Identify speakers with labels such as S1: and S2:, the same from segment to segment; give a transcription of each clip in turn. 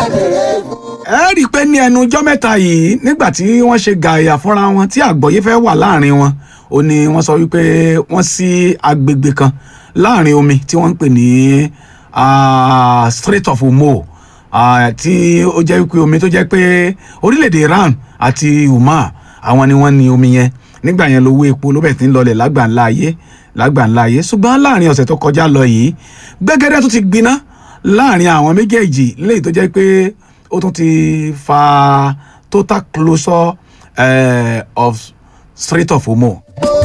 S1: ẹ rí i pé ní ẹnu ọjọ́ mẹ́ta yìí nígbà tí wọ́n ṣe gààyà fúnra wọn tí àgbọ̀yé fẹ́ wà láàrin wọn ó ní wọ́n sọ wípé wọ́n sí agbègbè kan láàrin omi tí wọ́n ń pè ní ah, Strait of Hormuz ah, tí ó jẹ́ wípé omi tó jẹ́ pé orílẹ̀-èdè Iran àti Oman àwọn ni wọ́n ní omi yẹn nígbà yẹn lówó epo ló bẹ̀ tí ń lọlẹ̀ lágbàńlá ayé lágbàńlá ayé ṣùgbọ́n láàrin ọ̀sẹ̀ tó kọjá lọ yìí gbẹ́gẹ́dẹ́ tó ti gbiná láàrin àwọn méjèèjì léyìí tó jẹ́ pé ó tún ti fa total closure eh, of Strait of Hormuz.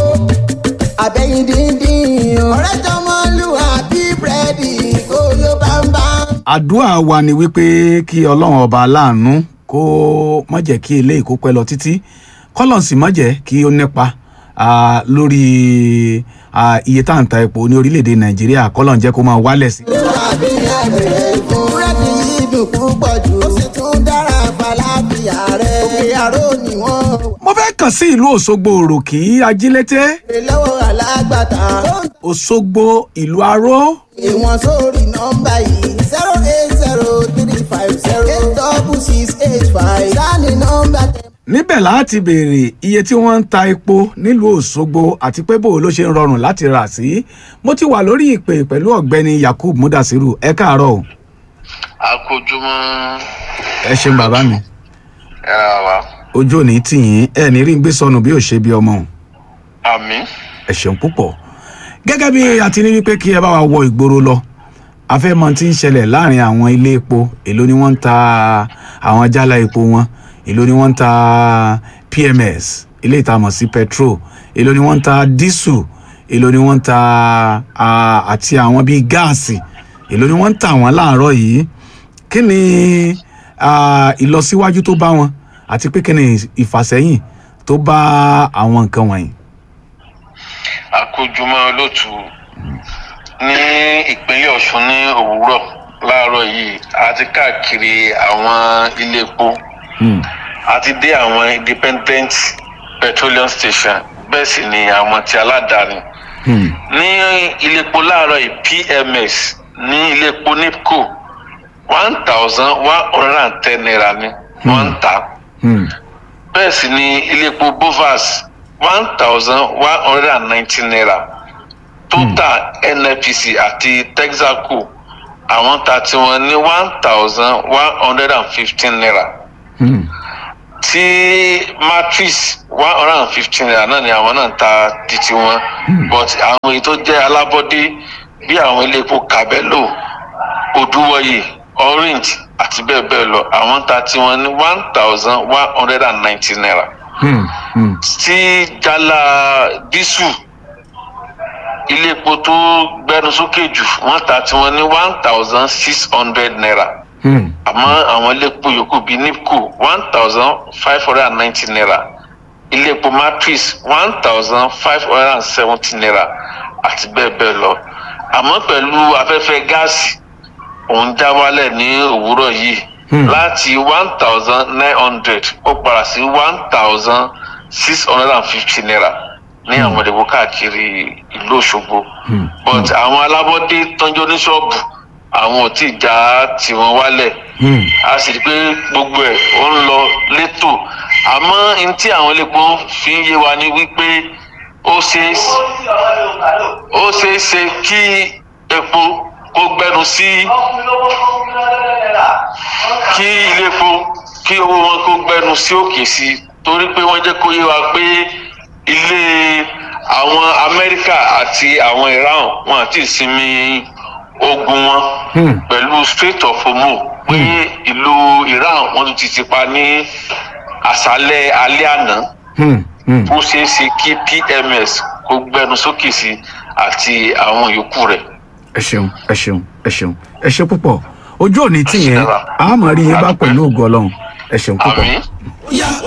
S2: àbẹ̀yìn díndín ọ̀rẹ́ jọmọ lù àbí búrẹ́dì kó ló bá ń bá.
S1: àdúrà wa ni wípé kí ọlọ́run ọba aláàánú kó má jẹ́ kí eléyìí kó pẹ́ lọ títí kọ́lọ́n sì má jẹ́ kí ó nípa ah, lórí ah, iye tá à ń ta epo ní orílẹ̀-èdè nàìjíríà kọ́lọ́n jẹ́ kó máa wálẹ̀ sí.
S2: àbí ẹ̀bẹ̀rẹ̀ fún búrẹ́dì yìí dùn púpọ̀ jù ó sì tún dára fàlàfíà rẹ̀ òkè àrò ni wọ́n
S1: mo fẹ́ kàn sí ìlú òṣogbo òròkì ajílété
S2: wèrè lọ́wọ́ alágbàtà tó ń
S1: òṣogbo ìlú aró
S2: pè wọ́n sórí nọ́mbà yìí zero eight zero three five zero eight double six eight five sáni nọ́mbà tẹ̀.
S1: níbẹ̀ láti béèrè iye tí wọ́n ń ta epo nílùú òṣogbo àti pé bò ló ṣe ń rọrùn láti rà sí mo ti wà lórí ìpè pẹ̀lú ọ̀gbẹ́ni yakub mudasiru ẹ káàárọ̀ o
S3: akójúmọ́
S1: ẹ ṣeun bàbá mi
S3: ẹ̀rọ wa
S1: ojú ò ní tì yín ẹ ní rí ń gbé sọnù bí ò ṣe bí ọmọ o.
S3: àmì
S1: ẹ ṣeun púpọ̀ gẹ́gẹ́ bí a ti ní wípé kí ẹ bá wa wọ ìgboro lọ a fẹ́ mọ tí ń ṣẹlẹ̀ láàrin àwọn ilé epo èló ni wọ́n ń ta àwọn jálá epo wọn èló ni wọ́n ń ta pms ilé ìtamọ̀ sí petrol èló ni wọ́n ń ta dísù èló ni wọ́n ń ta ah, àti àwọn bíi gáàsì èló ni wọ́n ń tà wọ́n láàárọ̀ yìí kí ni ah, ìlọsíwájú tó bá wọn àti pé kí ni ìfàsẹ́yìn tó bá àwọn nǹkan wọ̀nyí.
S3: akójúmọ́ olóòtú ní ìpínlẹ̀ ọ̀ṣun ní òwúrọ̀ láàárọ̀ yìí a ti káàkiri àwọn ilé epo
S1: Hmm.
S3: a ti dé àwọn independent petroleum station bẹ́ẹ̀ sì ni àwọn ti aládàáni
S1: Hmm.
S3: ní ilé epo láàárọ̀ yìí pms ní ilé epo nipco one thousand one hundred and ten naira ni wọ́n ń tà á
S1: Hmm.
S3: bẹ́ẹ̀ sì ni ilé epo bovas one thousand one hundred and nineteen naira total nnpc àti texaco àwọn ta tiwọn ní one thousand one hundred and fifteen naira
S1: Hmm.
S3: tí matrix one hundred and fifteen naira náà ni àwọn náà ń ta títí wọn but àwọn èyí tó jẹ́ alábọ́dé bí àwọn ilé epo cabello odúwọ̀yè orange àti bẹ́ẹ̀ bẹ́ẹ̀ lọ àwọn ta tiwọn ní one thousand one hundred and nineteen naira
S1: Hmm. Hmm.
S3: tí jálá dísù ilé epo tó gbẹnu sókè jù wọ́n ta tiwọn ní one thousand six hundred naira
S1: Hmm.
S3: àmọ́ àwọn ilé epo yòókù bíi nipco one thousand five hundred and ninety naira ilé epo matrix one thousand five hundred and seventy naira àti bẹ́ẹ̀ bẹ́ẹ̀ lọ àmọ́ pẹ̀lú afẹ́fẹ́ gáàsì òun já wálẹ̀ ní òwúrọ̀ yìí
S1: Hmm.
S3: láti one thousand nine hundred ó padà sí one thousand six hundred and fifty naira ní àwọn ìdìbò káàkiri ìlú òṣogbo
S1: Hmm.
S3: but àwọn alábọ́dé tọ́jú ní ṣọ́ọ̀bù àwọn ò tí ì já tiwọn wálẹ̀
S1: Hmm.
S3: a sì rí i pé gbogbo ẹ̀ ó ń lọ létò àmọ́ n tí àwọn elépo fi ń yé wa ni wípé ó ṣeé ó ṣeé ṣe kí epo kó gbẹnu sí kí ilé epo kí owó wọn kó gbẹnu sí òkè sí i torí pé wọ́n jẹ́ kó yé wa pé ilé àwọn amẹ́ríkà àti àwọn iran wọn àti ìsinmi ogun wọn
S1: Hmm.
S3: pẹ̀lú strait of hormuz pé ìlú iran wọn tún ti ti pa ní àṣálẹ́ alẹ́ àná
S1: Hmm. Hmm.
S3: ó ṣeé ṣe kí pms kó gbẹnu sókè sí àti àwọn yòókù rẹ̀.
S1: ẹ ṣeun ẹ ṣeun ẹ ṣeun ẹ ṣe púpọ̀ ojú òní tì yẹn
S3: Ẹ ṣe dára.
S1: a máa rí yín bá pẹ̀lú ògo ọlọ́run ẹ ṣeun púpọ̀.
S3: àmín.
S2: ó yá